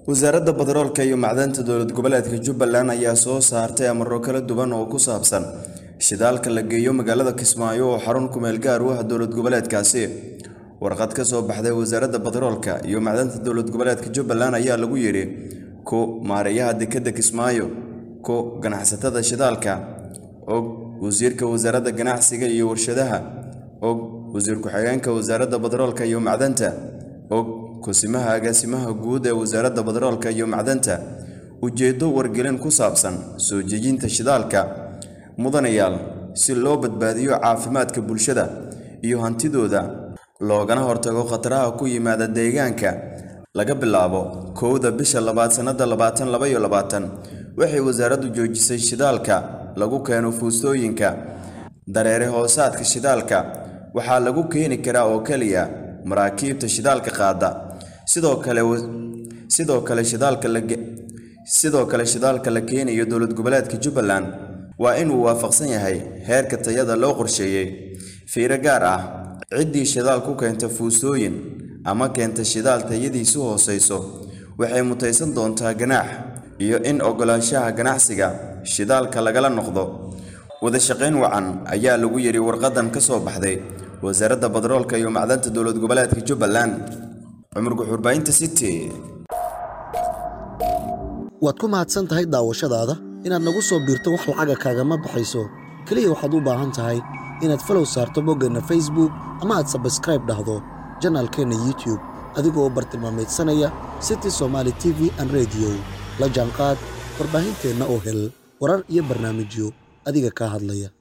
wasaaradda badaroolka iyo macdanta dowlad goboleedka jubbaland ayaa soo saartay amaro kala duwan oo ku saabsan shidaalka la geeyo magaalada kismaayo oo xarun kumeel gaar u ah dowlad goboleedkaasi warqad ka soo baxday wasaaradda badaroolka iyo macdanta dowlad goboleedka jubbaland ayaa lagu yidhi ku maareeyaha dekedda kismaayo ku ganacsatada shidaalka og wasiirka wasaaradda ganacsiga iyo warshadaha og wasiir ku-xigeenka wasaaradda badaroolka iyo macdanta og kusimaha agaasimaha guud ee wasaaradda badaroolka iyo macdanta ujeeddo wargelin ku saabsan soo jejinta shidaalka mudanayaal si loo badbaadiyo caafimaadka bulshada iyo hantidooda loogana hortago khataraha ku yimaada deegaanka laga bilaabo kowda bisha labaad sannada labaatan laba iyo labaatan waxay wasaaraddu joojisay shidaalka lagu keeno fuustooyinka dareere hoosaadka shidaalka waxaa lagu keeni karaa oo keliya maraakiibta shidaalka qaada sidoo kale sidoo kale shidaalka la sidoo kale shidaalka la keenayo dowlad goboleedka jubbaland waa inuu waafaqsan yahay heerka tayada loo qorsheeyey fiiro gaar ah ciddii shidaal ku keenta fuusooyin ama keenta shidaal tayadiisu hoosayso waxay mutaysan doontaa ganaax iyo in oggolaanshaha ganacsiga shidaalka lagala noqdo wadashaqayn wacan ayaa lagu yidhi warqadan ka soo baxday wasaaradda badaroolka iyo macdanta dowlad goboleedka jubbaland cumar guxuurbaynta city waad ku mahadsan tahay daawashadaada inaad nagu soo biirto wax lacaga kaagama baxayso keliya waxaad u baahan tahay inaad falow saarto boggeenna facebook ama aad sabskraib dhahdo janaalkeenna youtube adigoo bartilmaamaydsanaya city somaali t v an rediyo la jaanqaad warbaahinteenna oo hel warar iyo barnaamijyo adiga kaa hadlaya